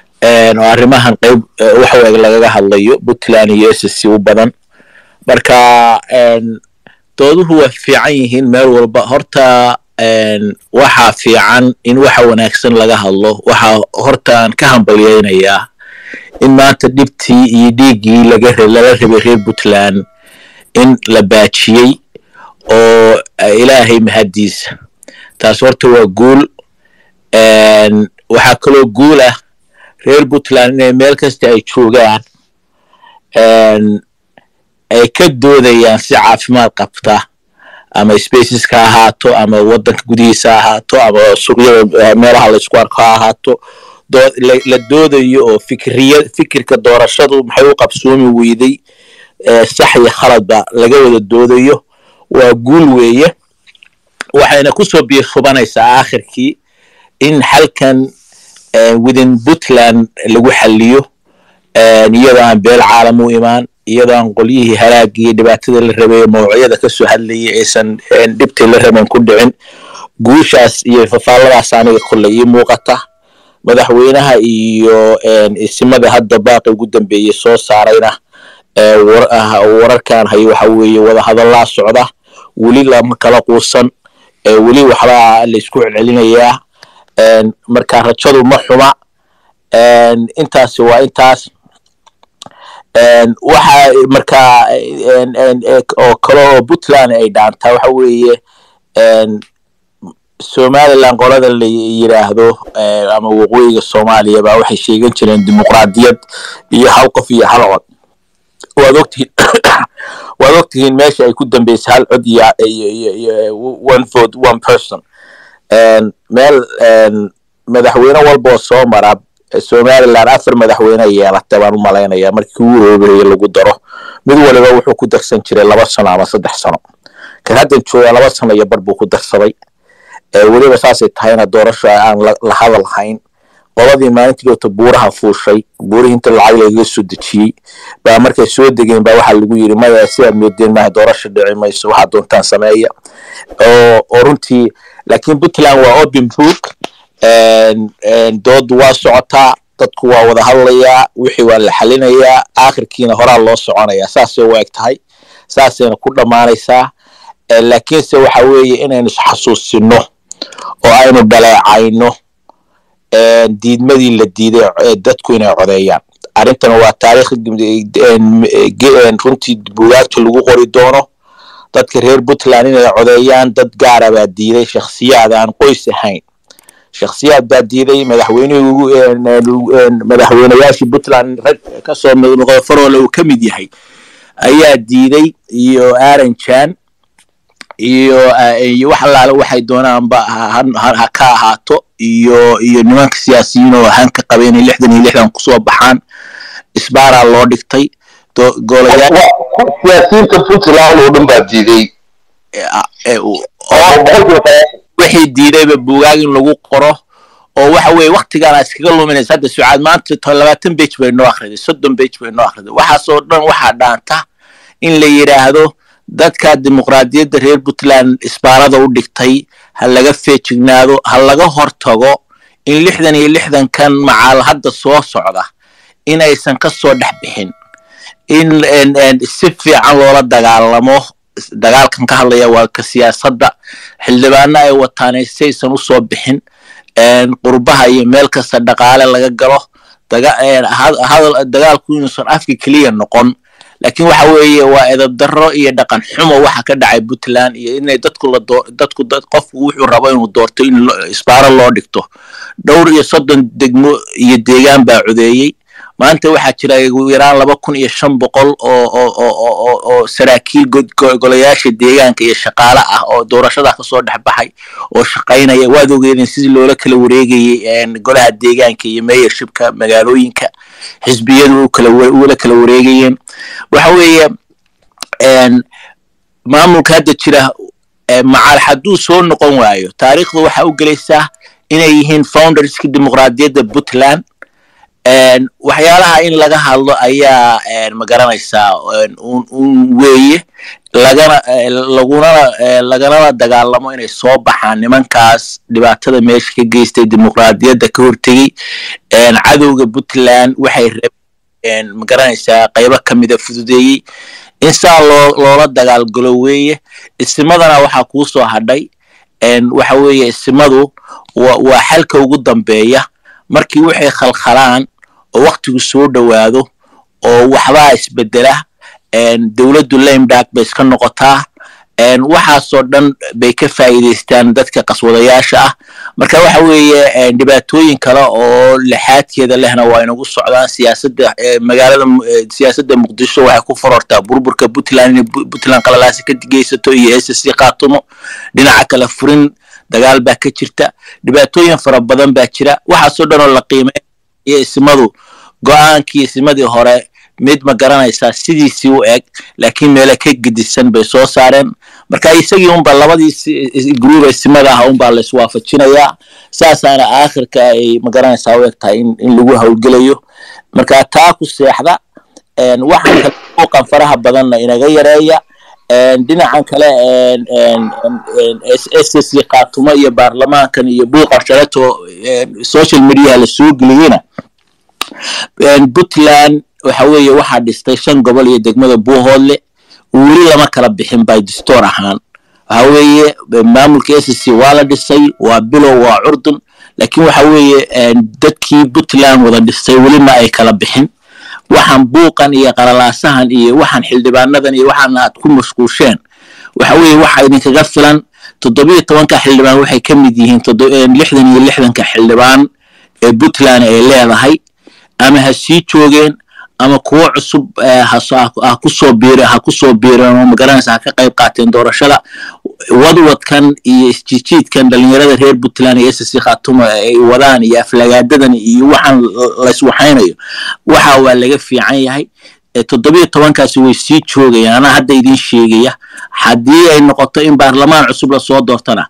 oo arrimahan qayb waxaweg lagaga hadlayo puntland iyo s c u badan marka dooduhu waa fiican yihiin meel walba horta waxaa fiican in waxa wanaagsan laga hadlo waxaa hortaan ka hambalyeynayaa in maanta dhibtii iyo dhiiggii lala rabay reer puntland in la baajiyey oo ilaahay mahaddiisa taas horta waa guul waxaa kaloo guul ah reer puntland inay meel kasta ay joogaan ay ka doodayaan si caafimaad qabta ama spaceska ha ahaato ama waddanka gudihiisa ha ahaato ama suuqyada meelaha laysku arko ha ahaato la doodayo oo fikriya fikirka doorashadu maxay u qabsoomi weyday sax iyo khaladba laga wada doodayo waa guul weeye waxayna kusoo biirfubanaysaa aakhirkii in xalkan within puntland lagu xaliyo iyadoo aan beel caalam u imaan iyadoo aan qolyihii halaagii iyo dhibaatada la rabay mawucyada kasoo hadlayay aysan dhibtii la raban ku dhicin guushaas iyo fafaalladaas aniga kolley ii muuqata madaxweynaha iyo isimada hadda baaqi ugu dambeeyey soo saarayna wararkan hayo waxa weeye wadahadallaa socda weli lama kala quusan weli waxbaa laysku celcelinayaa marka rajadu ma xuma intaasi waa intaas waxa markaa oo kale oo puntland ay dhaantaa waxa weeye somaliland qolada la yidhaahdo ama waqooyiga soomaaliya baa waxay sheegan jireen dimuqraadiyad iyo hal qof iyo hal cod waad ogtihiin waad ogtihiin meesha ay ku dambeysay hal cod iyo one vote one person meel madaxweyne walba oo soo mara somaliland afar madaxweyne yeelatay baan u malaynaya markii ugu horeeye lagu daro mid waliba wuxuu ku darsan jiray laba sano ama saddex sano kan haddan jooga laba sano iyo bar buu ku darsaday weliba saasay tahayna doorasho aan la hadal hayn qoladii maalintii doota buuraha fuushay buurihii inta lacag lagaga soo dejiyey baa markay soo degeen baa waxaa lagu yidhi maya sidaad moodeen maaha doorasho dhici mayso waxaa doontaan sameeya oo runtii laakiin puntland waa open book doodu waa socotaa dadku waa wada hadlayaa wixii waa la xalinayaa aakhirkiina horaa loo soconayaa saasay u eg tahay saasayna ku dhammaanaysaa laakiinse waxa weeye inaynu isxasuusino oo aynu dhaleecayno diidmadii la diiday dadku inay codeeyaan arrintana waa taariikh runtii bugaagta lagu qori doono dadka reer puntland inay codeeyaan dad gaara baa diiday shakhsiyaad aan qoys ahayn shakhsiyaad baa diiday madaxweynihii madaxweynayaashii puntland rag kasoo noqda faroole uu ka mid yahay ayaa diiday iyo aranjan iyo iyo wax allaale waxay doonaanba ha ka ahaato iyo iyo nimanka siyaasiyiin oo han ka qabay inay lixdan iyo lixdan kusoo baxaan isbaaraa loo dhigtay siyaasiyiinta puntland oo dhan baa diiday wixii diidayba buugaag in lagu qoro oo waxa weeye waktigaana iskaga luminaysa hadda sucaad maanta labaatan bage bay noo akhriday soddon bage bay noo akhriday waxaasoo dhan waxaa dhaanta in la yidhaahdo dadka dimuqraadiyadda reer puntland isbaarada u dhigtay ha laga feejignaado ha laga hortago in lixdan iyo lixdankan macaal hadda soo socda inaysan ka soo dhex bixin in si fiican loola dagaalamo dagaalkan ka hadlaya waa ka siyaasadda xildhibaano ay wataan saysan u soo bixin qurbaha iyo meel kasta dhaqaale laga galo dagaalku inuusan afka keliya noqon laakiin waxa weeye waa edabdarro iyo dhaqan xumo waxa ka dhacay puntland iyo inay dadku la dadku qofku wuxuu rabo inuu doorto in isbaaro loo dhigto dhowr iyo soddon degmo iyo deegaan baa codeeyey maanta waxaa jira ugu yaraan laba kun iyo shan boqol oo oo oo saraakiil golayaasha deegaanka iyo shaqaale ah oo doorashada kasoo dhex baxay oo shaqaynaya waad ogeedeen sidii loola kala wareegayey golaha deegaanka iyo mayorshipka magaalooyinka xisbiyadu ula kala wareegayeen waxa weeye maamulka hadda jira macaal hadduu soo noqon waayo taariikhda waxaa u gelaysaa inay yihiin founderska dimuqraadiyadda puntland waxyaalaha in laga hadlo ayaa magaranaysaa un weeye lagana lagunana laganana dagaalamo inay soo baxaan nimankaas dhibaatada meesha ka geystay dimuqraadiyadda ka hortegey cadowga puntland waxay rabeen magaranaysaa qaybo ka mida fududeeyey in saa loo loola dagaalgalo weeye isimadana waxaa kuu soo hadhay waxa weeye isimadu waa xalka ugu dambeeya markii waxay khalkhalaan oo waktigu soo dhowaado oo waxbaa isbedela dowladdu lamdark bay iska noqotaa waxaasoo dhan bay ka faa'iidaystaan dadka qaswadayaasha ah marka waxa weeye dhibaatooyin kale oo lixaadkeeda lehna waa inagu socdaan siyaasadda magaalada siyaasadda muqdisho waxay ku forortaa burburka puntland inay puntland qalalaasi ka geysato iyo s c khaatumo dhinaca kale furin dagaal baa ka jirta dhibaatooyin fara badan baa jira waxaasoo dhan oo la qiimey iyo ismadu go-aankii ismadii hore mid ma garanaysaa sidiisii u eg laakiin meele ka gedisan bay soo saareen marka isagii unba labadii gruuba isimada ah unbaa la iswaafajinayaa saasaana aakhirka ay ma garanaysaa u eg tahay in lagu howlgelayo marka taa ku seexda waxaan kale muuqan faraha badanna inaga yareeya dhinacan kale s c khaatumo iyo baarlamaankan iyo buuqan shaleto social mediaha la soo geliyena puntland waxa weeye waxaa dhistay shan gobol iyo degmada buuhoodle weli lama kala bixin by distoor ahaan waxa weeye maamulka s c waa la dhisay waa bilow waa curdun laakiin waxa weeye dadkii puntland wada dhistay welina ay kala bixin waxaan buuqan iyo qalalaasahan iyo waxaan xildhibaanadan iyo waxaan aad ku mashquusheen waxa weeye waxa idinkaga filan toddobiyo tobanka xildhibaan waxay ka mid yihiin lixdan iyo lixdanka xildhibaan ee puntland ay leedahay ama ha sii joogeen ama kuwo cusub ha kusoo biir ha kusoo biireen oo magaranaysa ha ka qayb qaateen doorashada wadwadkan iyo isjijiidkan dhalinyarada reer puntland iyo s c khaatumo ay wadaan iyo aflagaadadan iyo waxaan layswaxaynayo waxa waa laga fiican yahay toddobiyo tobankaasi way sii joogayaan anaa hadda idin sheegaya haddii ay noqoto in baarlamaan cusub lasoo doortana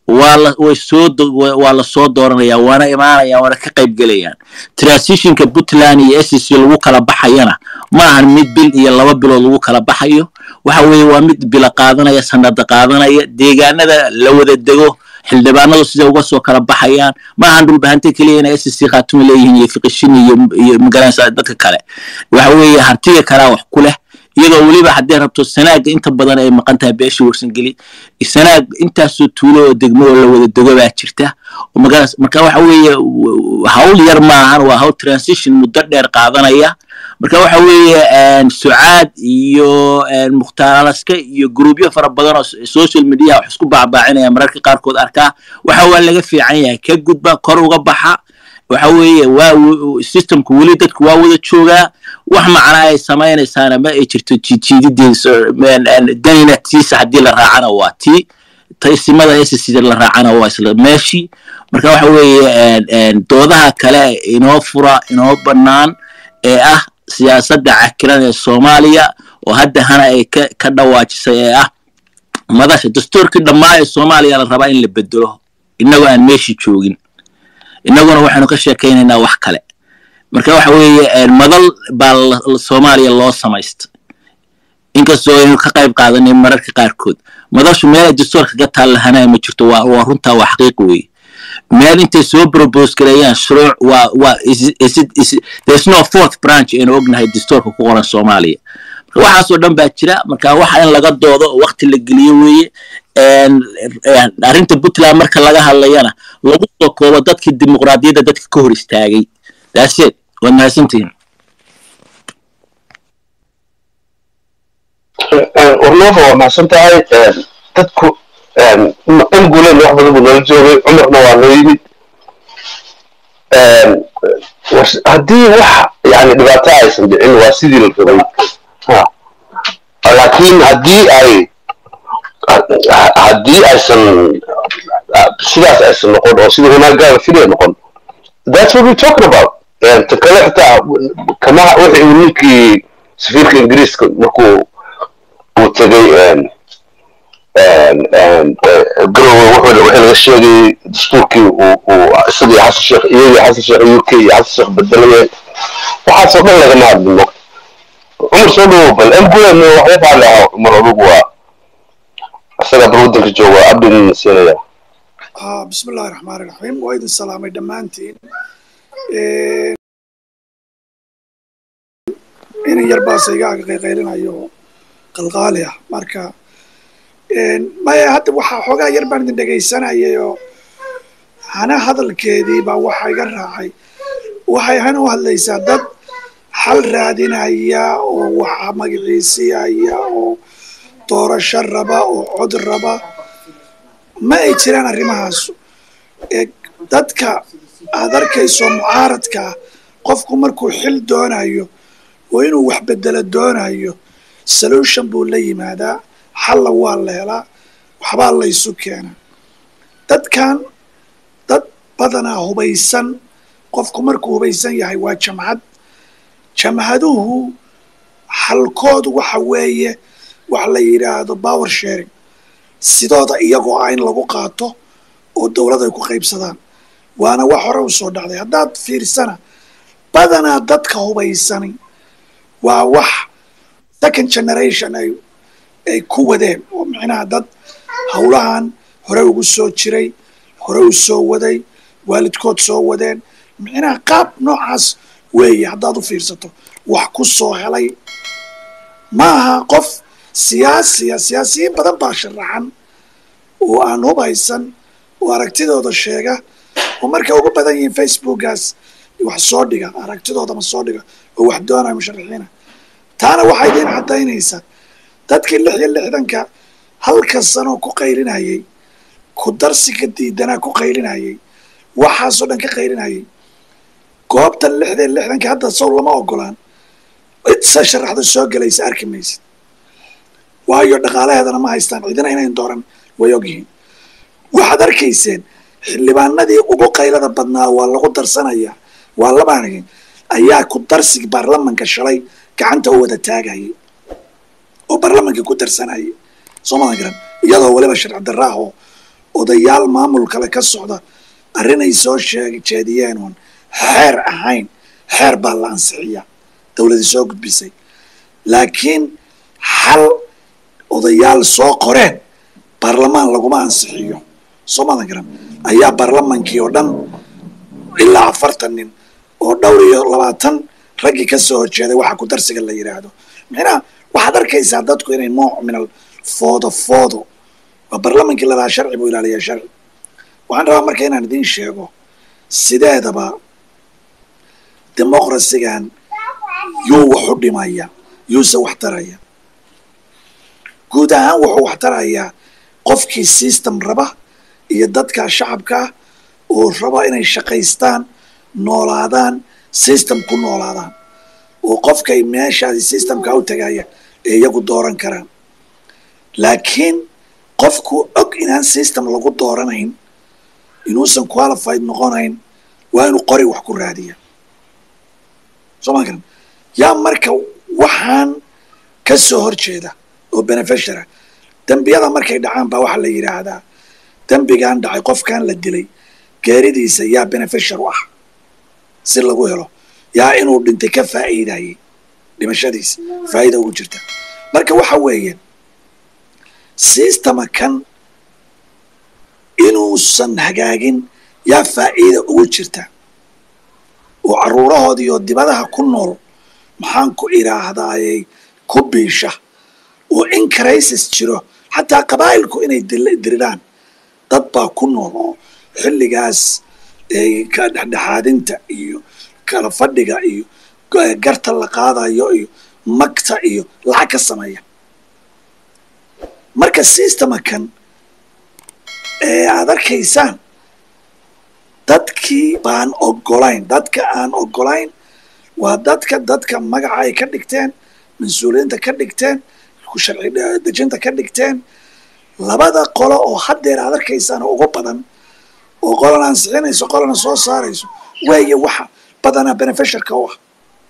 waa lasoo dooranaya waana imaanayaan waana ka qayb gelayaan transitionka puntland iyo s c lagu kala baxayana ma ahan mid bil iyo laba bilood lagu kala baxayo waxa weeye waa mid bila qaadanaya sanada qaadanaya deegaanada la wada dego xildhibaanadu siday uga soo kala baxayaan ma ahan dhulbahante keliya inay s c khaatuma leeyihiin iyo fiqishin iyo magaranaysa dadka kale waxa weeye hantiga kalaa wax ku leh iyadoo weliba haddii rabto sanaaga inta badan ay maqan tahay beesha warsangeli sanaag intaasoo tuulo oo degmo oo la wada dego baa jirta marka waxa weeye hawl yar maahan waa hawl transition muddo dheer qaadanaya marka waxa weeye sucaad iyo mukhtaar alaska iyo gruubyo fara badan oo social mediaha wax isku baacbaacinaya mararka qaarkood arkaa waxa waa laga fiican yahay ka gudba kor uga baxa waxa weeye waa systemku weli dadku waa wada joogaa wax macnaa ay samaynaysaana ma ay jirto jiidjiidideeda danina tiisa haddii la raacana waa tii taisimada s la raacana waa isla meeshii marka waxa weeye doodaha kale inoo fura inoo bannaan ee ah siyaasadda cakiran ee soomaaliya oo hadda hana ay ka dhawaajisay ee ah madasha dastuurkii dhammaa ee soomaaliya la rabaa in la bedelo innagoo aan meeshii joogin innaguna waxaynu ka sheekaynaynaa wax kale marka waxa weeye madal baa soomaaliya loo samaystay inkastoo aynu ka qayb qaadanay mararka qaarkood madashu meel ay dastuurka ka taallahanaya ma jirto waa runtaa waa xaqiiq weeye meel intay soo probose gareeyaan shuruuc waa waa there's no fourth branch aynu ognahay dastuurka ku qoran soomaaliya waxaasoo dhan baa jira marka waxa in laga doodo oo wakti la geliyo weeye arrinta puntland marka laga hadlayana lagu soo koobo dadkii dimuqraadiyadda dadka ka hor istaagay daaseed waad mahadsantihiin warnoofa waa mahadsan tahay dadku in guuleedna wax badan buu noola joogay cumarna waa noo yimid haddii wax yani dhibaato aysan dhicin waa sidii la rabay laakiin haddii ay haddii aysan sidaas aysan noqon oo sida wanaaggaada filaya noqon that's what we talking about ta kale xitaa kama wixii uu ninkii safiirka ingiriiska markuu uu tegay garowe wixii laga sheegay dastuurkii uu isagii xasan sheekh iyagii xasan sheekh u k iyo xasan sheekh bedelayeen waxaasoo dhan lagama hadlin mogta cumar soo dhawow bal mgm waxba faalaha cumar adugu waa isaga bal waddanka jooga abdin siinaya بسم الله الرحمن الرحيم وإذ السلام دمانتين in yar baase igaaga qayqaylinayo qalqaali ah marka maya hadda waxaa xoogaa yar baan idin dhegaysanayay oo hana hadalkeedii baa waxa iga raacay waxay hana u hadlaysaa dad xal raadinaya oo waxa magaciisiyaya oo doorasho raba oo cod raba ma ay jiraan arrimahaas dadka aad arkayso mucaaradka ah qofku markuu xil doonayo oo inuu wax bedelo doonayo solution buu la yimaadaa xalla waa la helaa waxbaa laysu keenaa dadkan dad badanaa hubaysan qofku markuu hubaysan yahay waa jamcad jamcaduhu xalkoodu waxa weeye wax la yidhaahdo power sharing sidooda iyagoo ah in lagu qaato oo dowlad ay ku qaybsadaan waana wax hore u soo dhacday haddaad fiirsana badanaa dadka hubaysani waa wax second generation ay ay ku wadeen oo micnaha dad howlahan hore ugu soo jiray hore u soo waday waalidkood soo wadeen micnaha qaab noocaas weeye haddaad u fiirsato wax ku soo helay ma aha qof siyaasiya siyaasiyiin badan baa sharaxan oo aan hubaysan oo aragtidooda sheega oo markay ugu badan yihiin facebookaas wax soo dhiga aragtidoodama soo dhiga oo wax doonaya musharaxiina taana waxay idiin caddaynaysaa dadkii lix iyo lixdanka halka sanoo ku qaylinayay ku darsiga diidanaa ku qaylinayay waxaasoo dhan ka qaylinayay goobtan lixda iyo lixdanka hadda sow lama ogolaan cidsa sharaxda soo gelaysa arki maysid waayo dhaqaalaheedana ma haystaan cidina inayn dooran way ogyihiin waxaad arkayseen xildhibaanadii ugu qaylada badnaa waa lagu darsanayaa waa labaanigi ayaa ku darsigi baarlamanka shalay gacanta u wada taagayay oo baarlamankii ku darsanayay soomadan garan iyadoo weliba sharci darra ah oo odayaal maamul kale ka socda arrinay soo sheeg jeediyeen uun xeer ahayn xeer baa la ansixiyaa dowladii soo gudbisay laakiin xal odayaal soo qoreen baarlamaan laguma ansixiyo soomadan garan ayaa baarlamankii oo dhan ilaa afartan nin oo dhowr iyo labaatan raggii ka soo horjeeday waxa ku darsiga la yidhaahdo micnaha waxaad arkaysaa dadku inay nooc minal foodo foodo waa baarlamankii lalahaa sharci buu ilaaliyaa sharci waxaan rabaa marka inaan idiin sheego sideedaba demoqrasigan yuu wax u dhimaya yuuse wax taraya guud ahaan wuxuu wax tarayaa qofkii system raba iyo dadka shacabka ah oo raba inay shaqaystaan noolaadaan system ku noolaadaan oo qofkay meeshaasi systemka u tagaya ee iyagu dooran karaan laakiin qofku og inaan system lagu dooranayn inuusan qualified noqonayn waa inuu qori wax ku raadiya soo ma garan yaa marka waxaan ka soo horjeeda oo beneficiara dembiyada markay dhacaan baa waxaa la yidhaahdaa dembigan dhacay qofkan la dilay geeridiisa yaa beneficiar u ah si lagu helo yaa inuu dhintay ka faa'iidayay dhimashadiisa faa'iida ugu jirta marka waxa weeye sistema kan inuusan hagaagin yaa faa'iida ugu jirta oo carruurahoodii oo dibadaha ku nool maxaan ku idhaahdaayey ku biisha oo in crisis jiro xataa qabaa'ilku inay diriraan dad baa ku nool oo xilligaas ka dhexdhexaadinta iyo kala fadhiga iyo garta la qaadayo iyo magta iyo lacag ka sameeya marka sistema kan ee aad arkaysaan dadkii baan ogolayn dadka aan ogolayn waa dadka dadka magaca ay ka dhigteen mas-uuliyiinta ka dhigteen sharci dejinta ka dhigteen labada qolo oo haddeer aad arkaysaan ugu badan oo qolana ansixinayso qolana soo saarayso weeye waxa badanaa beneficiarka u ah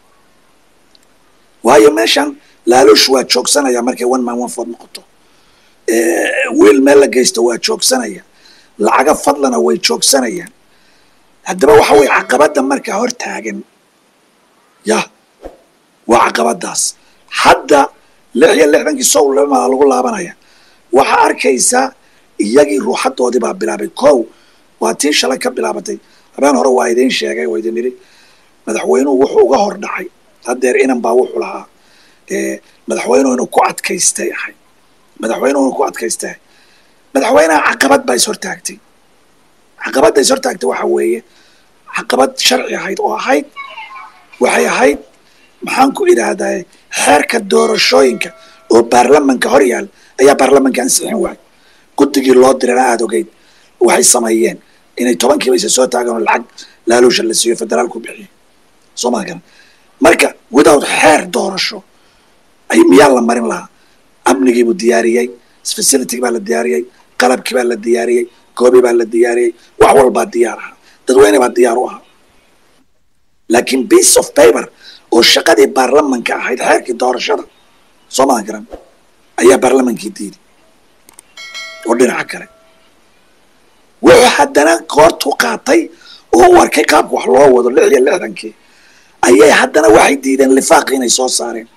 waayo meeshan laaluush waa joogsanaya markay one man one food noqoto wiil meel la geysto waa joogsanaya lacaga fadlana way joogsanayaan haddaba waxa weye caqabadda markaa hor taagan ya waa caqabadaas hadda lix iyo lixdankii sowlmaa lagu laabanaya waxaa arkaysaa iyagii ruuxadoodii baa bilaabay kow waa tii shalay ka bilaabatay habeen hore waa idiin sheegay waa idin idhi madaxweynuhu wuxuu uga hor dhacay haddeer inan baa wuxuu lahaa madaxweynuhu inuu ku adkaystay ahay madaxweynuhu inuu ku adkaystay madaxweynaha caqabad baa is hortaagtay caqabadda is hortaagtay waxa weeye caqabad sharci ahayd oo ahayd waxay ahayd maxaan ku idhaahdaa xeerka doorashooyinka oo baarlamanka hor yaal ayaa baarlamanka ansixin waayay guddigii loo dirana aada ogeyd waxay sameeyeen inay tobankiiba isa soo taagaan oo lacag laaluusha la siiyo federaalku bixiyo soo maa garan marka without xeer doorasho ay miyaa la marin lahaa amnigiibuu diyaariyey facility baa la diyaariyey qalabkii baa la diyaariyey goobi baa la diyaariyey wax walbaa diyaar ahaa dadweyne baa diyaar u ahaa laakiin piece of paper oo shaqadii baarlamanka ahayd xeerkii doorashada soo maa garan ayaa baarlamankii diiday oo dhinaca kale wuxuu haddana goortuu qaatay oo u arkay qaabka wax loo wado lix iyo lixdankii ayay haddana waxay diideen lifaaqii inay soo saareen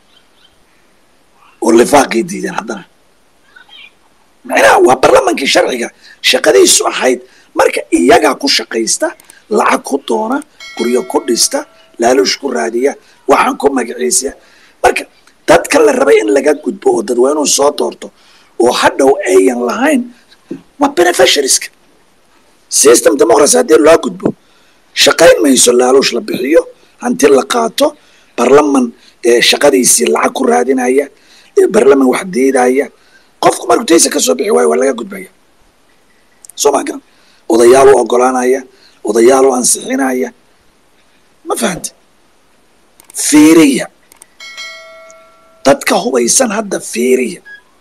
oo lifaaqii diideen haddana macnaha waa baarlamankii sharciga shaqadiisu ahayd marka iyagaa ku shaqaysta lacag ku doona guryo ku dhista laaluush ku raadiya waxaan ku magaciisiya marka dadka la rabay in laga gudbo oo dadweynuhu soo doorto oo hadhow ayan lahayn waa beneficiarieska system democracy haddii loo gudbo shaqayn mayso laaluush la bixiyo hanti la qaato barlaman shaqadiisii lacag ku raadinaya barlaman wax diidaya qofku markuu taysa ka soo bixi waayo waa laga gudbaya soo maa garan odayaal u ogolaanaya odayaal u ansixinaya ma fahamte fiiriya dadka hubaysan hadda fiiriya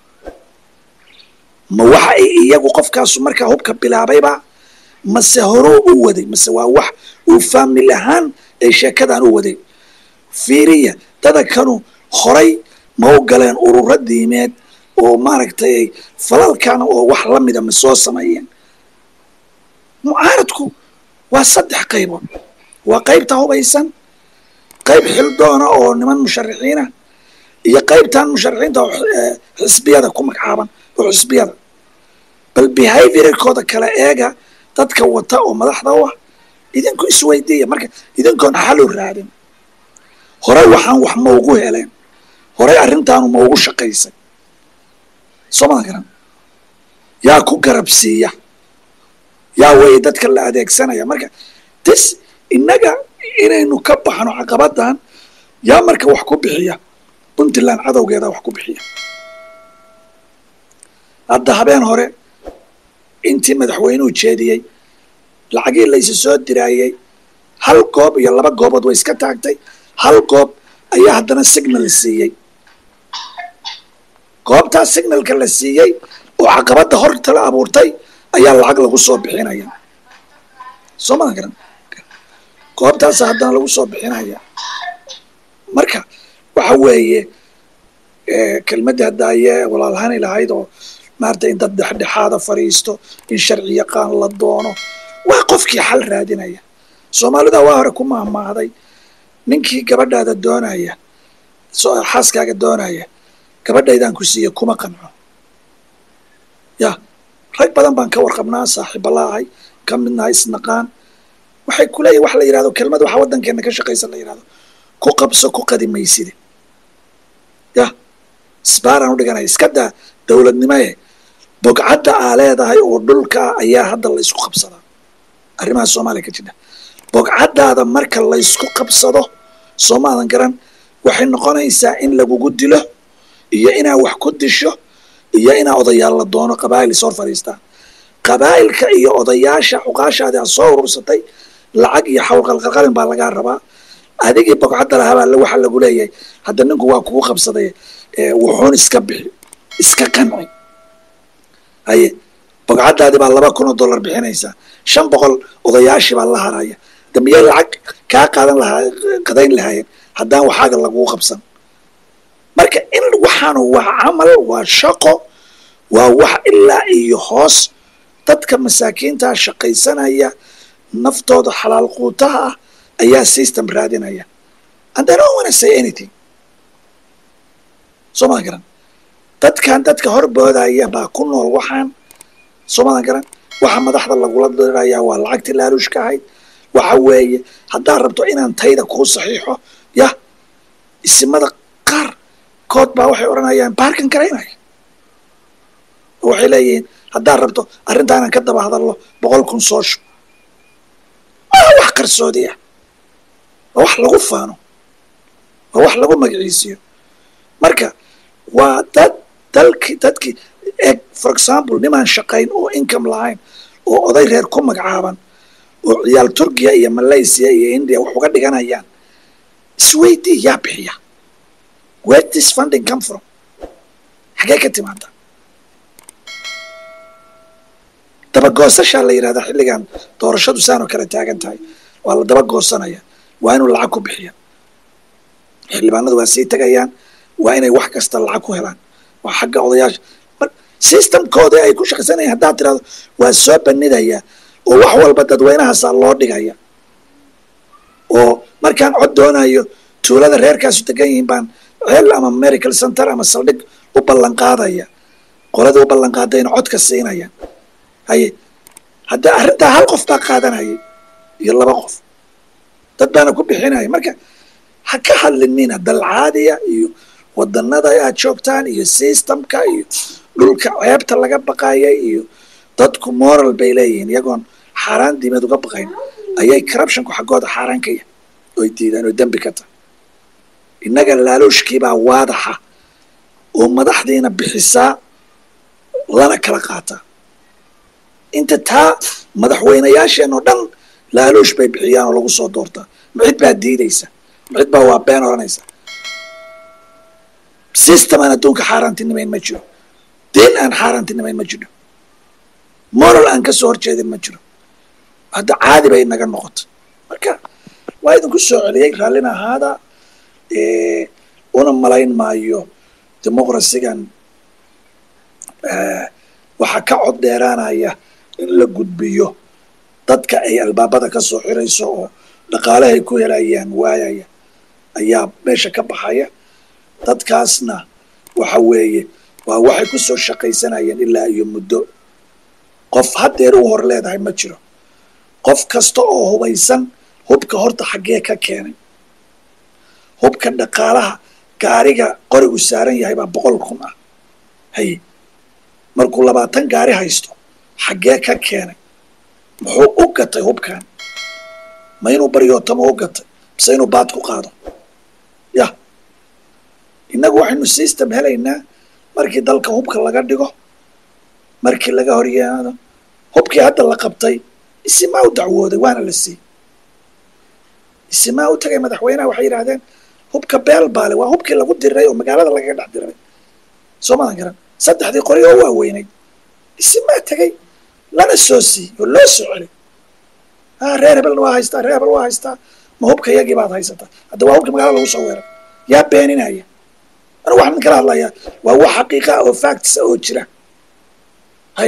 ma waxa ay iyagu qofkaasu markaa hubka bilaabayba mase horuu u waday mase waa wax uu faamil ahaan ay sheekadan u waday fiiriya dadakanu horay ma u galeen ururo diimeed oo maaragtay falalkan oo wax la mida ma soo sameeyeen mucaaradku waa saddex qaybood waa qaybta hubaysan qayb xildoona oo niman musharaxiina iyo qaybtan musharaxiinta oo xisbiyada ku magacaaban oo xisbiyada bal behaviorkooda kale eega dadka wata oo madaxda u ah idinku isweydiiya marka idinkoon xalu raadin horey waxaan wax ma ugu heleen horey arrintaanu ma ugu shaqaysay soo maa garan yaa ku garabsiiya yaa wey dadka la adeegsanaya marka tis innaga inaynu ka baxno caqabadan yaa marka wax ku bixiya puntland cadowgeeda wax ku bixiya hadda habeen hore intii madaxweynuhu jeediyey lacagii laysa soo diraayey hal goob iyo laba goobood way iska taagtay hal goob ayaa haddana signal siiyey goobtaas signalka la siiyey oo caqabadda horta la abuurtay ayaa lacag lagu soo bixinaya soo maa garan goobtaasa haddana lagu soo bixinaya marka waxa weeye kelmadda hadda ayee walaalhani lahayd oo maarata in dad dhexdhexaada fadhiisto in sharci yaqaan la doono waa qofkii xal raadinaya soomaalida waa hore ku mahmaahday ninkii gabadhaada doonaya xaaskaaga doonaya gabadhaydaan ku siiya kuma qanco ya rag badan baan ka warqabnaa saaxiiba laahay ka midnaha isnaqaan waxay kuleeyihin wax la yidhahdo kelmad waxa waddankeena ka shaqaysa la yidhahdo ku qabso ku qadi mayside ya isbaaraan u dhiganaya iska daa dowladnimoe bogcadda aa leedahay oo dhulkaa ayaa hadda la ysku qabsadaa arrimaha soomaaliya ka jira bogcaddaada marka laysku qabsado soomaadan garan waxay noqonaysaa in lagugu dilo iyo inaa wax ku disho iyo inaa odayaal la doono qabaa'il is hor fadhiistaan qabaa'ilka iyo odayaasha cuqaashaadi a soo urursatay lacag iyo xawl qalqalqalin baa lagaa rabaa adigii bogcadda lahabaa waxa lagu leeyahay hadda ninku waa kugu qabsaday wuxuun iska bixi iska qanci haye bogcaddaadi baa laba kun oo dollar bixinaysaa shan boqol odayaashii baa la haraya damiyey lacag kaa qaadan lahaa qadayn lahaayeen haddaan waxaaga lagugu qabsan marka in waxaanu waa camal waa shaqo waa wax ilaa iyo hoos dadka masaakiintaa shaqaysanaya naftooda xalaal quutaha ah ayaa system raadinaya and they don't want to say anything soo madan garan dadkan dadka horboodaya baa ku nool waxaan soo madan garan waxa madaxda lagula diraya waa lacagtii laaluushka ahayd waxa weeye haddaad rabto inaan tayda kuu saxiixo yah isimada qaar kood baa waxay odhanayaan baarkan garaynaya oo waxay leeyihiin haddaad rabto arrintaanan ka daba hadallo boqol kun soo shub waa wax qarsoodi ah waa wax lagu faano waa wax lagu magaciisiyo marka waa dad dalki dadkii eg for example nimaan shaqayn oo income lahayn oo oday reer ku magacaaban oo ciyaal turkiya iyo malaysia iyo india wax uga dhiganayaan isweydii yaa bixiya where this funding come from xagee ka timaada dabagoosashaa la yidhahdaa xilligan doorashadu saanoo kale taagan tahay waa la daba goosanaya waa inuu lacag ku bixiya xildhibaanadu waa sii tegayaan waa inay wax kasta lacag ku helaan waa xagga odayaasha systemkooda ay ku shaqaysanayaan haddaad tirahdo waa soo banidaya oo wax walba dadweynahaasaa loo dhigaya oo markaan cod doonayo tuulada reerkaasu degan yihiin baan ceel ama medical center ama saldhig u ballan qaadaya qoladii u ballan qaadayna codka siinaya haye hadda arrintaa hal qof baa qaadanayay iyo laba qof dad baana ku bixinaya marka ha ka hadlinina dalcaadiya iyo wadanada aad joogtaan iyo systemka iyo dhulka ceebta laga baqaya iyo dadku moral bay leeyihiin iyagoon xaaraan diimeed uga baqayn ayay corruptionku xaggooda xaaraan ka yahay oy diidaan oo dembi ka tahay innaga laaluushkiibaa waadaxa oo madaxdiina bixisaa lana kala qaataa inta taa madaxweynayaasheen oo dhan laaluush bay bixiyaan oo lagu soo doortaa macid baa diidaysa macid baa waa been odhanaysa system aan adduunka xaaraantinimayn ma jiro diin aan xaaraantinimayn ma jiro moral aan ka soo horjeedin ma jiro hadda caadi bay naga noqotay marka waa idinku soo celiyey raallina ahaada una malayn maayo dimuqrasigan waxaa ka cod dheeraanaya in la gudbiyo dadka ay albaabada ka soo xirayso oo dhaqaalahay ku helayaan waayaya ayaa meesha ka baxaya dadkaasna waxa weeye waa waxay ku soo shaqaysanayeen ilaa iyo muddo qof haddeer u hor leedahay ma jiro qof kasta oo hubaysan hubka horta xaggee ka keenay hubka dhaqaalaha gaariga qorigu saaran yahay baa boqol kun ah haye markuu labaatan gaari haysto xaggee ka keenay muxuu u gatay hubkan ma inuu baryootamo u gatay mise inuu baad ku qaado yah innagu waxaynu system helaynaa markii dalka hubka laga dhigo markii laga horyaado hubkii hadda la qabtay isimaa u dacwooday waana la siiyey isimaa u tagay madaxweynaha waxay yidhahdeen hubka beel baale waa hubkii lagu diriray oo magaalada lagaga dhex diriray soo madan garan saddexdii qori oo waaweynayd isimaa tegay lana soo siiyey oo loo soo celay a reer hebelna waa haystaa reer hebel waa haystaa ma hubka yagii baad haysataa hadda waa hubkii magaalada lagu soo weeray yaa beeninaya anu waxaan kala hadlayaa waa wax xaqiiqa oo factisa oo jira hay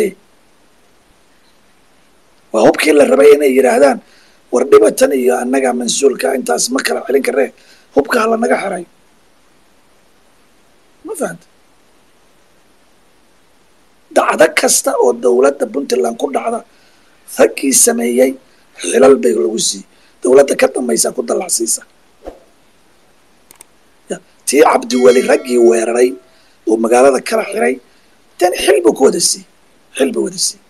waa hubkii la rabay inay yidhaahdaan war dhibatan iyo annaga mansuulka intaas ma kala celin karee hubka hala naga xerayo ma fahanta dacdo kasta oo dowladda puntland ku dhacda raggii sameeyey xilal bay lagu siiyey dowladda ka dambaysaa ku dallacsiisa tii cabdiweli raggii weeraray oo magaalada kala xiray tan xil buu ku wada siiyey xil buu wada siiyey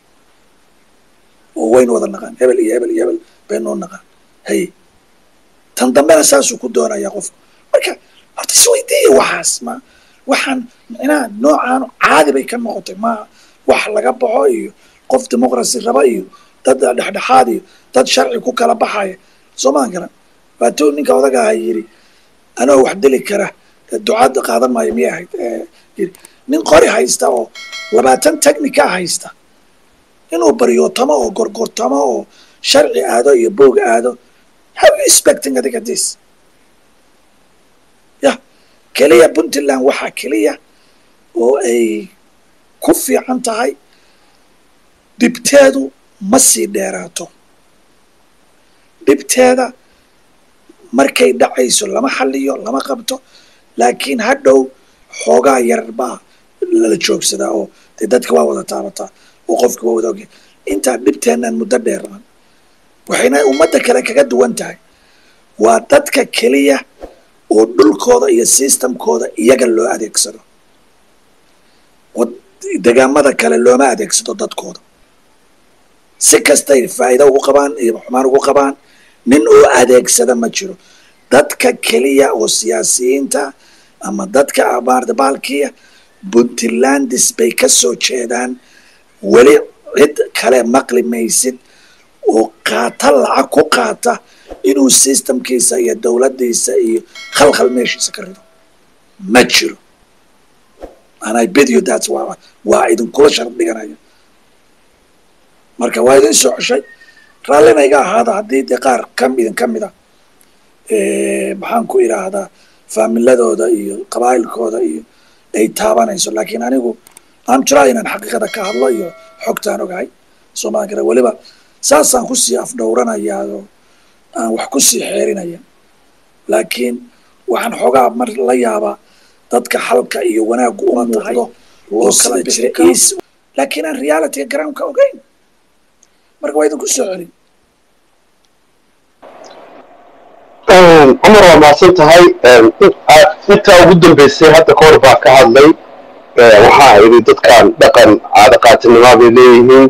oo waynu wada naqaan hebel iyo hebel iyo hebel baynoo naqaan haye tan dambena saasuu ku doonayaa qofku marka horta isweydiiya waxaas ma waxaan micnaha noocaan caadi bay ka noqotay ma wax laga baxo iyo qof dimuqrasi raba iyo dad dhexdhexaad iyo dad sharci ku kala baxaya soo maan garan waatuu ninka odaga aha yidhi anoo wax dili kara ducaadda qaadan maayo miyay ahayd yiri nin qori haysta oo labaatan technica haysta inuu baryootamo oo gorgortamo oo sharci aado iyo boog aado how you expecting adiga this yah keliya puntland waxaa keliya oo ay ku fiican tahay dhibteedu ma sii dheeraato dhibteeda markay dhacayso lama xaliyo lama qabto laakiin hadhow xoogaa yar baa lala joogsadaa oo dee dadka waa wada taabataa oo qofka waa wada ogya intaa dhibteennan muddo dheerman waxayna ummadda kale kaga duwan tahay waa dadka keliya oo dhulkooda iyo systemkooda iyaga loo adeegsado degaamada kale looma adeegsado dadkooda si kastay faa'iida ugu qabaan iyo xumaan ugu qabaan nin oo adeegsada ma jiro dadka keliya oo siyaasiyiinta ama dadka maarata baalkiya puntlandis bay ka soo jeedaan weli cid kale maqli maysid oo qaata lacag ku qaata inuu systemkiisa iyo dowladdiisa iyo khalkhal meeshiisa ka rido ma jiro and I bid you that's waa waa idinkula sharaf dhiganaya marka waa idin soo ceshay raallina iga ahaada haddii dee qaar kam idin ka mid a maxaan ku idhaahdaa faamiladooda iyo qabaa'ilkooda iyo ay taabanayso laakiin anigu aan jiraa inaan xaqiiqada ka hadlo iyo xogtaan ogahay soomaan kara weliba saasaan kusii afdhowranayaa oo aan wax kusii xeerinaya laakiin waxaan xoogaa mar la yaabaa dadka xalka iyo wanaaggu uma tahay oo kala bixi is laakiin aan realityga garaamka ogeyn marka waa idinku soo celin cumar waa mahadsan tahay intaa ugu dambeysay hadda ka hor baa ka hadlay waxaa yidhi dadkan dhaqan caado qaatinimaa bay leeyihiin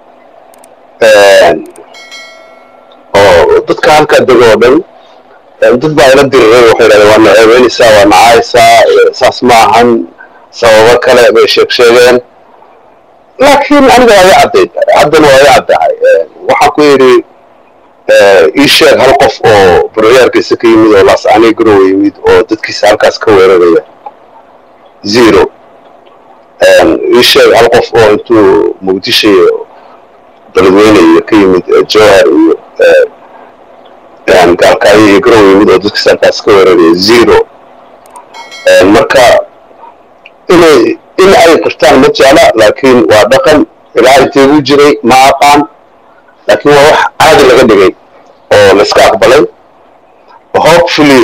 oo dadka halkaa dego oo dhan dad baa ila diriray waxay yidhahdeen waa naceebeynaysaa waa nacaysaa saas ma ahan sababo kale bay sheeg sheegeen laakiin aniga waa iga caddayd haddana waa iga caddahay waxaan ku yidhi ii sheeg hal qof oo burciyaarkiisa ka yimid oo laascaanay garowa yimid oo dadkiisa halkaas ka weeraraya zero ii sheeg hal qof oo intuu muqdisho iyo beledweyne iyo ka yimid jowhar iyo gaalkaayo iyo garowa yimid oo dadkiisa halkaas ka weeraraya zero marka inay in ay qirtaan ma jecla laakiin waa dhaqan ilaa inteegu jiray ma aqaan laakiin waa wax caadi laga dhigay oo la iska aqbalay hopefully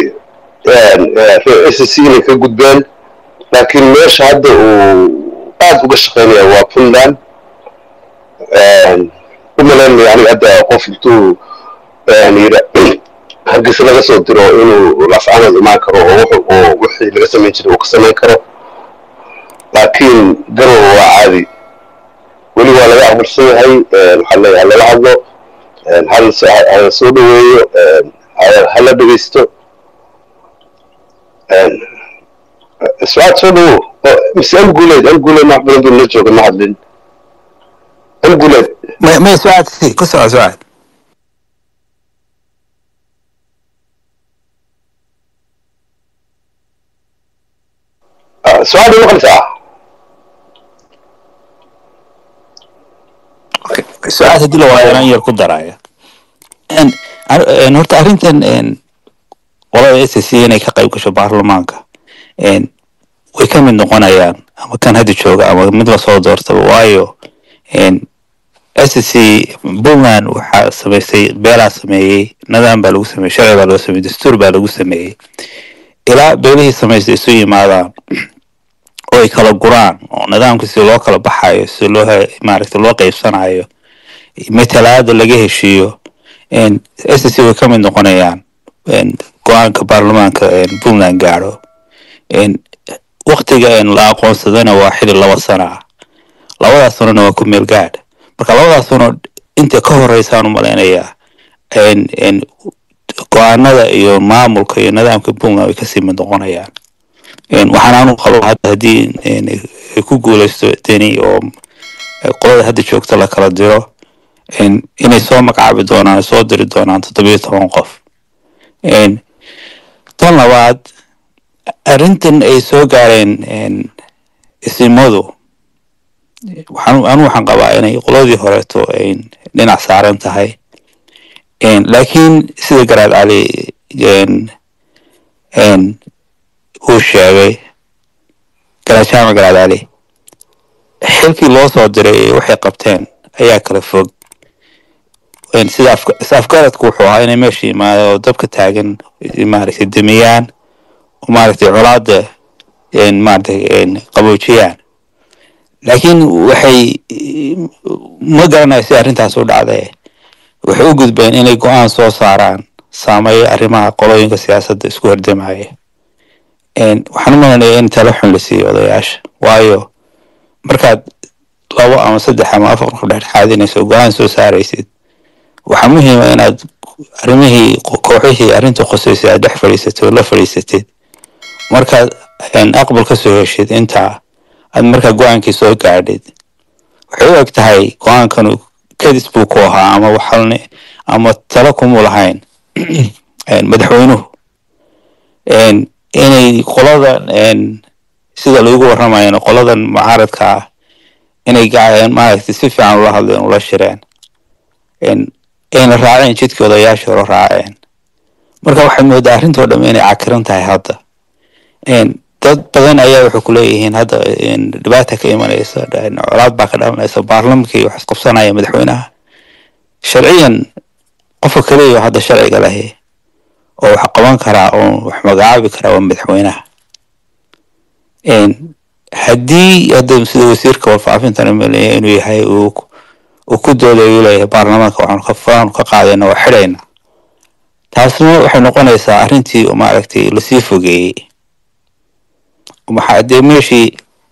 s inay ka gudbeen laakiin meesha hadda uu aad uga shaqaynaya waa puntland u malaynaya aniga hadda qof intuu yidha hargeysa laga soo diro inuu laascaanood imaan karo oo wixii laga samayn jiray uu ka samayn karo laakiin garowa waa caadi weli waa laga aqbalsan yahay waxaa leeyahay lala hadlo hala soo dhoweeyo hala dhegeysto sucaad soo dhowo mise anguleed anguleed wax badan buu la jooga ma hadlin anguleed may sucaad si ku soco sucaad sucaad ma maqlaysaa su-aal haddii la waayo inaan yar ku daraya horta arrintan qolada s c inay ka qayb gasho baarlamaanka way ka mid noqonayaan ama kan hadda jooga ama mid lasoo doortaba waayo s c puntland waxaa samaystay beelaa sameeyey nidaam baa lagu sameeyey sharci baa lagu sameeyey dastuur baa lagu sameeyey ilaa beelihii samaystay isu yimaadaan oo ay kala guraan oo nidaamka si loo kala baxayo si loo maaragta loo qeybsanayo matalaada laga heshiiyo s c way ka mid noqonayaan go-aanka baarlamaanka puntland gaadho waktiga la aqoonsadana waa xili laba sana ah labadaas sanona waa ku meel gaadh marka labadaas sano inta ka horeysaan u malaynayaa go-aanada iyo maamulka iyo nidaamka puntland way kasii mid noqonayaan waxaan anu qabo hadda haddii ay ku guuleysto deni oo qolada hadda joogta la kala diro inay soo magacaabi doonaan soo diri doonaan toddobiyo toban qof tan labaad arrintan ay soo gaareen isimadu waxaan anu waxaan qabaa inay qoladii horeeto ay dhinac saaran tahay laakiin sida garaad cali uu sheegay garaad jaamac garaad cali xilkii loo soo diray waxay qabteen ayaa kala fog sida is-afgaradku wuxuu ahaa inay meesha yimaado oo dabka taagan maaragtay demiyaan oo maaragtay colaada maaragtay qaboojiyaan laakiin waxay ma garanayo si arrintaas u dhacday waxay u gudbeen inay go-aan soo saaraan saameeya arrimaha qolooyinka siyaasadda isku hordamaya waxaan u malanaya in talo xun la siiyo odayaasha waayo markaad labo ama saddex ama afar qof dhexdhexaadinayso go-aan soo saaraysid waxaa muhiima inaad arrimihii kooxihii arrinta qosaysay aad dhex fadhiisatay oo la fadhiisatid markaad aqbal ka soo heshid intaa aad markaa go-aankii soo gaadhid waxay u eg tahay go-aankanu kadis buu ku ahaa ama waxalni ama talo kumuu lahayn madaxweynuhu inay qoladan sida loogu warramayana qoladan mucaaradka ah inay maaragtay si fiican ula hadleen ula shireen ayna raaceen jidkii odayaashii hore raaceen marka waxay moodaa arrintoo dhamme inay cakiran tahay hadda dad badan ayaa waxay ku leeyihiin hadda dhibaata ka imanaysa colaad baa ka dhalanaysa baarlamanka wax isqabsanaya madaxweynaha sharciyan qofka kaliya hadda sharciga lahi oo wax qaban karaa oo wax magacaabi karaa waa madaxweynaha haddii hadda sida wasiirka warfaafintan umaleeya inuu yahay uu ku doodayu leeyahay baarlamaanka waxaanu ka faanu ka qaadayna waa xidhayna taasna waxay noqonaysaa arrintii maaragtay lasii fogeeyey maxaa dee meeshii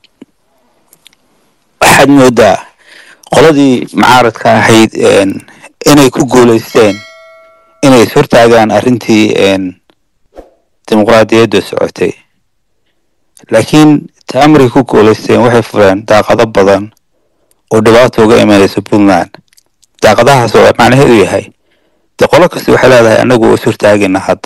waxaad moodaa qoladii mucaaradka ahayd inay ku guulaysteen inay ishortaagaan arrintii dimuqraadiyadda socotay laakiin ta amray ku guulaysteen waxay fureen daaqado badan oo dhibaato uga imanaysa puntland daaqadahaas oo macnaheedu yahay dee qolo kasta waxay leedahay anagu waa ishortaagina hadda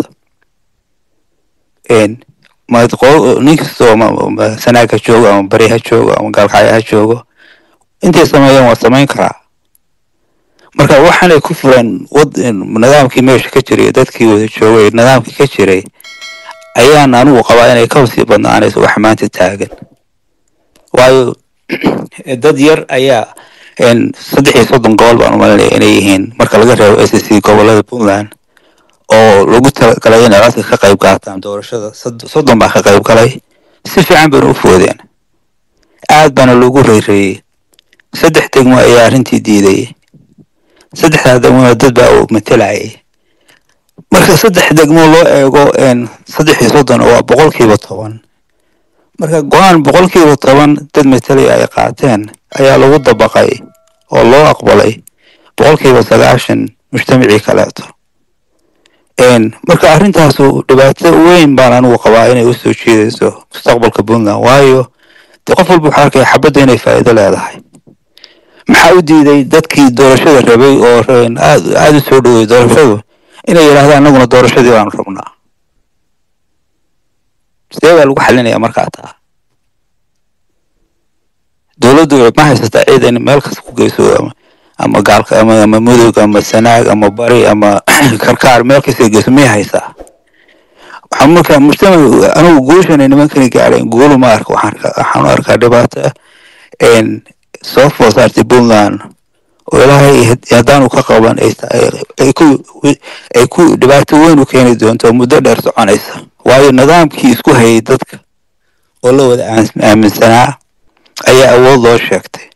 nin kastoo sanaag ha joogo ama bari ha joogo ama gaalkacyo ha joogo intay sameeyeen waa samayn karaa marka waxaanay ku fureen nidaamkii meesha ka jiray dadkii wada joogay nidaamkii ka jiray ayaan anigu qabaa inay ka sii badnaanayso wax maanta taagan waayo dad yar ayaa saddex iyo soddon gobol baan umalinaya inay yihiin marka laga reebo s c gobolada puntland oo lagu talagalay inay codka ka qayb qaataan doorashada soddon baa ka qayb galay si fiican bayna u foodeen aad baana loogu reyreeyey saddex degmo ayaa arrintii diidayay saddexdaa degmona dad baa u matelayay marka saddex degmo loo eego saddex iyo soddon waa boqolkiiba toban marka go-aan boqolkiiba toban dad matalaya ay qaateen ayaa lagu dabaqay oo loo aqbalay boqolkiiba sagaashan mujtamacii kaleeto marka arrintaasu dhibaato weyn baan anigu qabaa inay usoo jiidayso mustaqbalka puntland waayo dee qof walba waxaa arkaya xabadda inay faa'iido leedahay maxaa u diiday dadkii doorashada rabay oo aad aada u soo dhowey doorashadu inay yidhahdaan anaguna doorashadii baanu rabnaa sidee baa lagu xalinaya markaa taa dowladdu ma haysataa ciidan meel kasta ku geyso ama gaalka ama ama mudug ama sanaag ama bari ama karkaar meel kasta geyso miyay haysaa waxaa marka mujtamac anigu guushana nimankani gaadheen guulu ma arka waxaan u arkaa dhibaato soo food saartay puntland oo ilaahay haddaanu ka qaban ay ku dhibaato weyn u keeni doonto muddo dheer soconaysa waayo nidaamkii isku hayay dadka oo la wada aaminsanaa ayaa awood loo sheegtay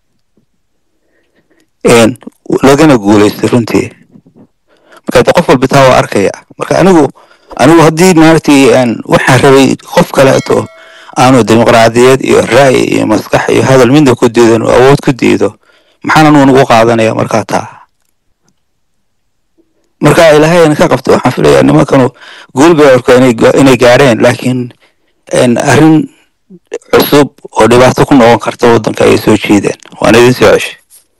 lagana guulaystay runtii marka de qof walba taa waa arkaya marka anigu anigu haddii maaragtay waxaan rabay qof kaleeto aanu dimuqraadiyad iyo ra'yi iyo maskax iyo hadal midna ku diidan oo awood ku diido maxaan anugu nagu qaadanaya markaa taa marka ilaahayna ka qabta waxaan filayaa nimankanu guul bay arko inay gaadheen laakiin arrin cusub oo dhibaato ku noqon karta waddanka ayay soo jiideen waana idin soo ceshay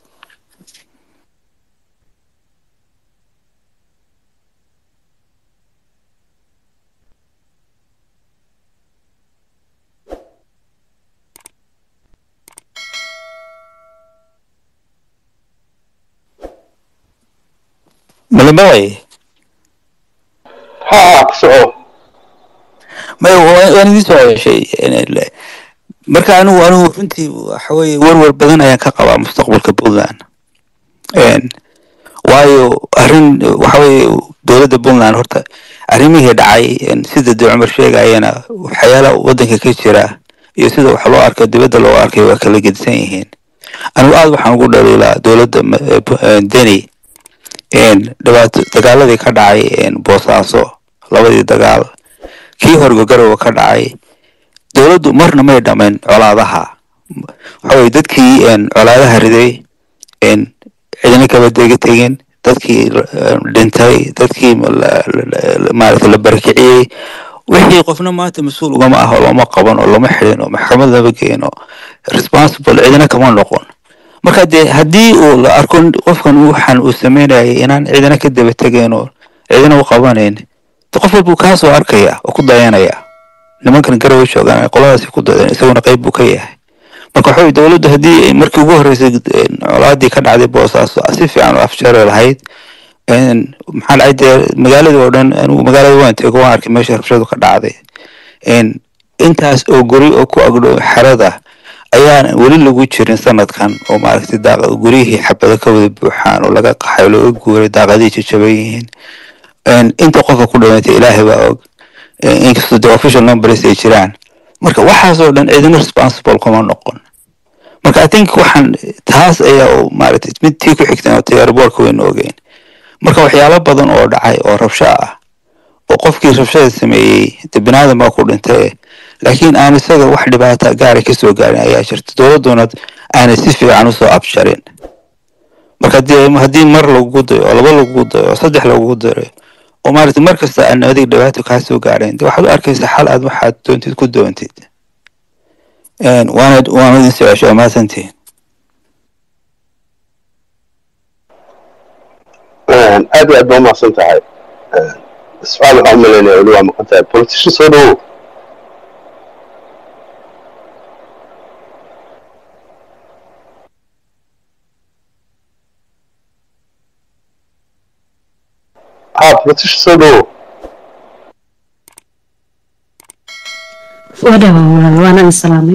malamay ha soco may waan idin soo ceshay marka anigu anigu runtii waxa weye warwar badan ayaan ka qabaa mustaqbalka puntland waayo arrin waxa weye dowladda puntland horta arrimihii dhacay een, sida dee cumar sheegayana waxyaala waddanka ka jira iyo sida wax loo arko dibadda loo arkay waa kala gedisan yihiin anigu aad waxaan ugu dhaliilaa dowladda ma- eh, pu- eh, deni een, dhibaato dagaaladii ka dhacay een, boosaaso labadii dagaal kii horgogarowa ka dhacay dowladdu marna may dhamayn colaadaha waxa weye dadkii een, colaadaha riday een, cidina kaba dega tegin dadkii eh, dhintay dadkii la- la- la- maaragta la barakiciyey wixii qofna maanta mas-uul ugama ah oo lama qaban oo lama xidhin oo maxkamad lama geen oo responsible cidina kama noqon marka dee haddii uu la arko qofkan waxaan uu sameynayay inaan cidina ka daba tegeen oo cidina u qabanayn de qof walbuu kaa soo arkaya oo ku dayanaya nimankan garowe joogaan qoladaasi ku dayan isaguna qayb buu ka yahay marka waxa weye dowladdu haddii ay markii ugu horreysay een, colaadii ka dhacday boosaaso si fiican u afjari lahayd een, maxaa dhacay dee magaaladii oo dhan anigu magaalada waan tego waan arkay meesha rabshadu ka dhacday een, intaas oo guri oo ku agdhow xerada ayaan weli lagu jirin sanadkan oo maaragtay daaq guryihii xabado ka wada buuxaan oo laga qaxay oo laga guuray daaqadihii jajaban yihiin een, inta qofka ku dhawantay ilaahay baa og een, inkastoo de official numbers ay jiraan marka waxaasoo dhan cidina responsible kuma noqon marka i think waxaan taas ayaa oo maaragtay mid tii ku xigtan oo tiyaarboorka wayna ogeyn marka waxyaalo badan oo dhacay oo rabsho ah oo qofkii rabshada sameeyey de binaadam baa ku dhintay laakiin aan isaga wax dhibaata gaara kasoo gaarin ayaa jirta dowladuna aanay si fiican usoo abjarin marka haddii haddii mar lagugu dayo oo laba lagugu dayo oo saddex lagugu dayo oo maaragtay mar kasta aan adig dhibaato kaa soo gaarayn de waxaad u arkaysaa xal aad waxaad doontid ku doontid Een, waana waana idin socosho waa mahadsantihiin aad iyo aad baa umahadsan tahay su-aal waxaa umalaynaya weli waa maqan tahay politician soo dhawow ha politician soo dhawow wadhawa walaal waana idin salaamay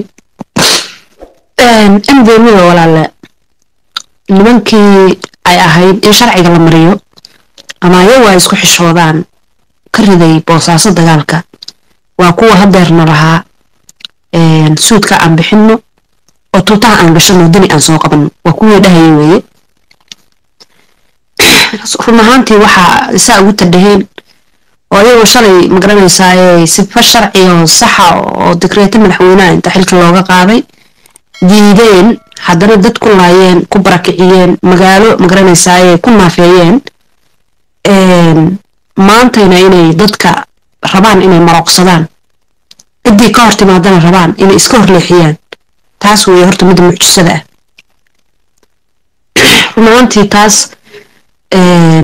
mdmda walaale nimankii ay ahayd in sharciga la mariyo ama ayagu ay isku xishoodaan ka riday boosaaso dagaalka waa kuwa hadeerna lahaa suudka aan bixino oo tuutaha aan gashano dini aan soo qabano waa kuwii dhahaya weeye run ahaantii waxaa isaa ugu tadhaheen oo ayagoo shalay magaranaysaa sifa sharci oo saxa oo dikreeto madaxweynaha inta xilka looga qaaday diideen haddana dad ku laayeen ku barakiciyeen magaalo magaranaysaa ku naafeeyeen maantayna inay dadka rabaan inay marooqsadaan ciddii ka hor timaadana rabaan inay iska horleexiyaan taas weeye horta midda mucjisada ah run ahaantii taas